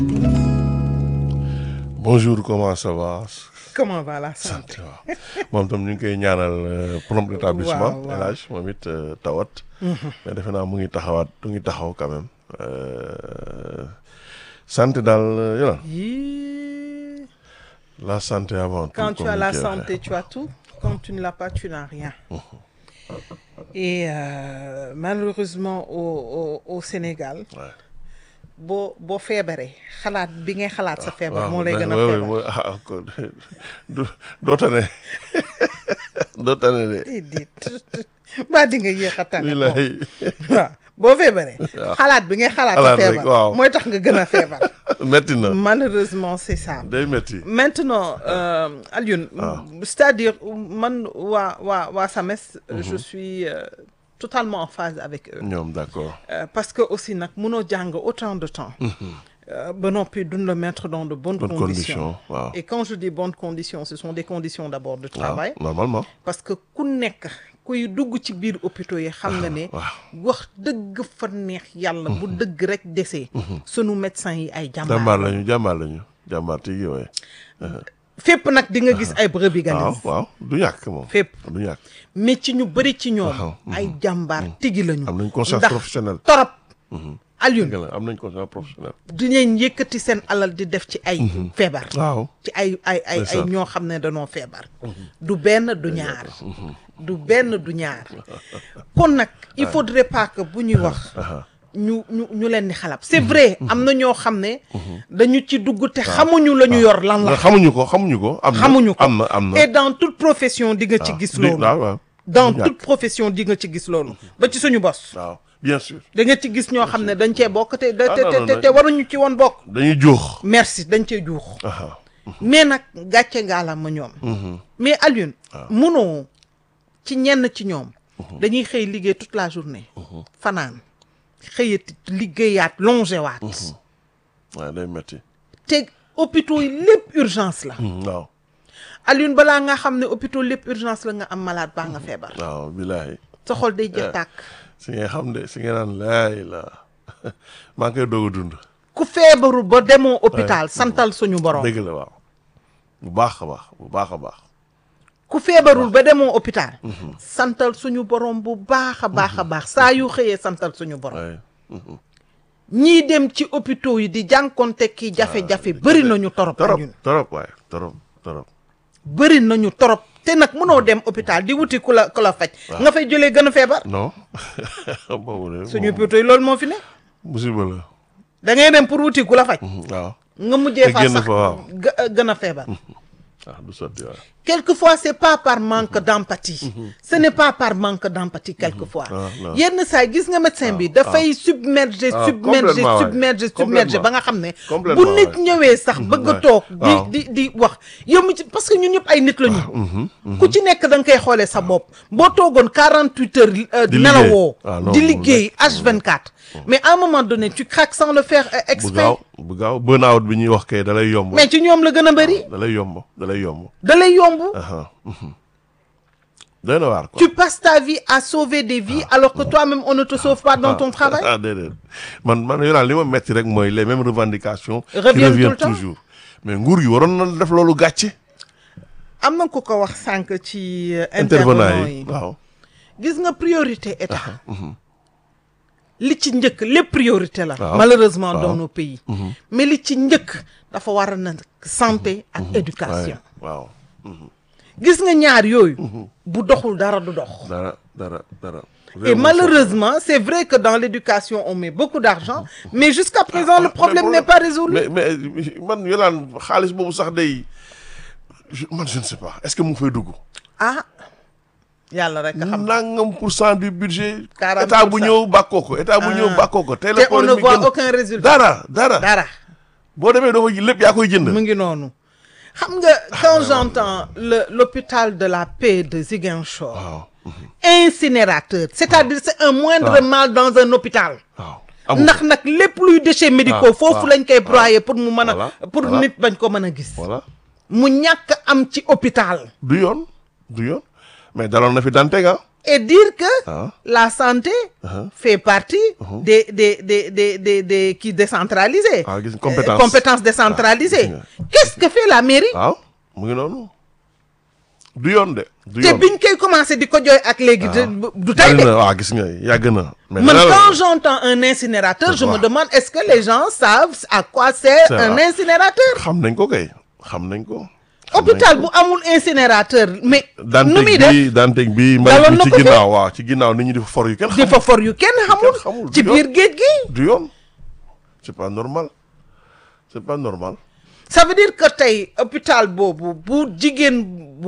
bonjour comment ça va. comment va la santé waaw moom tam ñu ngi koy ñaanal prompt rétablissement. waaw waaw El Hadj moom it tawat. mais defe naa mu ngi taxawaat mu ngi taxaw quand même. santé daal yola Yii, la santé avant tout. Quand tu comme as ni la koy waxee. santé, tu as tout. Quand tu ne l'as pas, tu n'as rien. Et euh, malheureusement au, au, au Sénégal, Ouais. boo boo feebaree xalaat bi ngay xalaat sa feebar moo lay mais- gën a ouais, ouais, feebar. mooy ah kon du doo tane doo tane de. déedéet ba di nga yéex a tane ko wilaay waaw boo feebaree xalaat bi ngay xalaat sa Xalaat rek, feebar waaw. mooy tax nga gën a feebar metti na malheureusement c'est ça day metti. Maintenant, euh, Alioune, c'est-à-dire man waa waa waa SAMES, je suis euh, totalement en phase avec eux. ñoom d'accord. Euh, parce que aussi nag mënoo jàng autant de temps. Euh, ba noppi duñ le mettre dans de bonnes Bonnes conditions. conditions, waaw. Et quand je dis bonnes conditions, ce sont des conditions d'abord de waaw travail. normalement. Parce que ku nekk kuy dugg ci biir hôpitaux yi xam nga ne. wax dëgg fa neex yàlla. bu dëgg rek desee. sunu médecins yi ay jàmbaar. jàmbaar lañu jàmbaar lañu jàmbaar tigi waaye. fépp nag di nga gis ay brebis waaw galeuses. waaw du ñàkk moom. fépp. du ñàkk mais ci ñu bëri ci ñoom. Waaw. ay jàmbaar tigi lañu. am nañ conscience ndax professionnelle. torop. dëgg Alioune la am nañ conscience professionnelle. dinañ yëkkati seen alal di def ci ay. feebar. waaw. ci ay ay ay ay Ndeysaan. ñoo xam ne danoo feebar. du benn du ñaar. du benn du ñaar. kon nag il faudrait pas que bu ñuy wax. ñu ñu ñu leen di xalab c'est vrai am na ñoo xam ne. dañu ci dugg te xamuñu la ñu yor lan la. xamuñu ko xamuñu ko. am na xamuñu ko am na am na. et dans toute profession di nga ci gis Di- loolu. waaw waaw. dans du ñàkk. toute profession di nga ci gis loolu. ba ci suñu bos. waaw bien sûr. da nga ci gis ñoo xam ne dañ cee bokk te te Ah, non, te non, te non. te waruñu ci woon bokk. dañuy jóox. merci dañ cee juux. aha mais nag gàcce ngaala ma ñoom. mais Alioune. munoo ci ñenn ci ñoom. dañuy xëy liggéey toute la journée. fanaan xëyati liggéeyaat longé waat. waaw day metti. te hôpitaux yi lépp urgence la. waaw Alioune balaa nga xam ne hôpitaux lépp urgence la nga am malade baa nga feebar. waaw bilaay. sa xol day jeex tàkk. si ngay xam de si nga naan laay la maa ngi koy doog a dund. ku feebaru ba demoo hôpital santal suñu borom. dëgg la waaw. bu baax a baax bu baax a baax. ku feebarul ba demoo hôpital. santal suñu borom bu baax a baax a baax saa yu xëyee santal suñu borom. waaye ñii dem ci hôpitaux yi di jànkonte ki jafe-jafe bëri nañu torop torop ñun torop waaye torop torop. bëri nañu torop te nag mënoo dem hôpital di wuti ku la ku la faj nga fay jëlee gën a feebar non boobu de suñu moom hôpitaux yi loolu moo fi ne musiba la. da ngay dem pour wuti ku la faj waaw nga mujjee Te fa génn sax fa, waaw. gë- gën a feebar ah du sotti waaye. quelquefois c'est pas par manque d'empathie ce n'est pas par manque d'empathie quelquefois Ah, non. yenn saa yi gis nga médecin bi dafay submerger Ah, submerger complètement, ouais. submerger submerger Complètement. ba nga xam ne bu Complètement, nit ouais. ñëwee sax bëgg a ouais. toog di waaw. di di wax yow mi ci parce que ñun ñëpp ay nit la ñu ku ci nekk da nga koy xoolee sa bopp boo toogoon 48 heures euh, Di nelawoo liggéey. Ah, non, di non, liggéey H24 mais à un moment donné tu craques sans le faire euh, bu exprès gaaw bu gaaw burn-out bi ñuy wax kay da lay yomb. mais ci ñoom la gën a bëri da lay yomb da lay yomb. da lay yomb aha mhm. doy na waar quoi. Tu passes ta vie à sauver des vies alors que toi-même on ne te sauve pas dans ton travail. ah déedéet man man yoraan li ma metti rek mooy les mêmes revendications. qui Reviennent tout le reviennent temps. toujours. mais nguur gi waroon na def loolu gàcce. am na ku ko wax sànq ci euh, intervenant intervenant yi yi waaw. gis nga priorité état li ci njëkk lépp priorité la Waaw. malheureusement Waaw. dans nos pays mais li ci njëkk dafa war a na santé ak éducation waaw gis nga ñaar yooyu bu doxul dara du dox dara dara dara. et malheureusement c'est vrai que dans l'éducation on met beaucoup d'argent mais jusqu'à présent le problème n'est pas résolu mais mais man yolaan xaalis boobu sax day je- man je ne sais pas est-ce que mu ngi fay dugg. ah yàlla rek a xam nangam pour cent du budget. 40 état bu pour cent. ñëw bàkkoo ko état bu ñëw Ah. bàkkoo ko. tey te la on problème ne bi voit gën. aucun résultat dara dara. dara boo demee doo ko lépp yaa koy jënd. mu ngi noonu xam nga quand j'entends le l'hôpital de la paix de Ziguinchor waaw incinérateur c'est-à-dire c'est un moindre waaw. mal dans un hôpital waaw. amu ndax nag lépp luy déchets médicaux waaw, foofu waaw, lañ koy broyer pour mu mën a Voilà, pour voilà. nit bañ ko mën a gis voilà mu ñàkk am ci hôpital du yoon du yoon mais daloon na fi Dantec ah et dire que Ah. la santé Uh-huh. fait partie des des des des des des qui décentralisés. Ah, gis nga Euh, compétence. compétences décentralisées. Ah, gis nga. Qu'est-ce que fait la mairie. waaw mu ngi noonu du yoon de du te yoon biñ koy commencé di ko jooy ak léegi. de- du tey bari de. na waaw gis nga yàgg na mais Man, dana la- quand j'entends un incinérateur, je me Ouais. demande est-ce que les gens savent à quoi sert C'est un vrai. incinérateur. xam nañ ko kay xam nañ ko xam hôpital nañ bu amul incinérateur mais. ko. nu muy Dantec def bi Dantec bi Daloon mbalit na bi ci ko fi. ginnaaw waaw ci ginnaaw nit ñi di fa for yu kenn di xam fa for yu kenn xamul. xamul, ci du yoon. biir géej gi. du yoon c'est pas normal c'est pas normal ça veut dire que tey hôpital boobu bu jigéen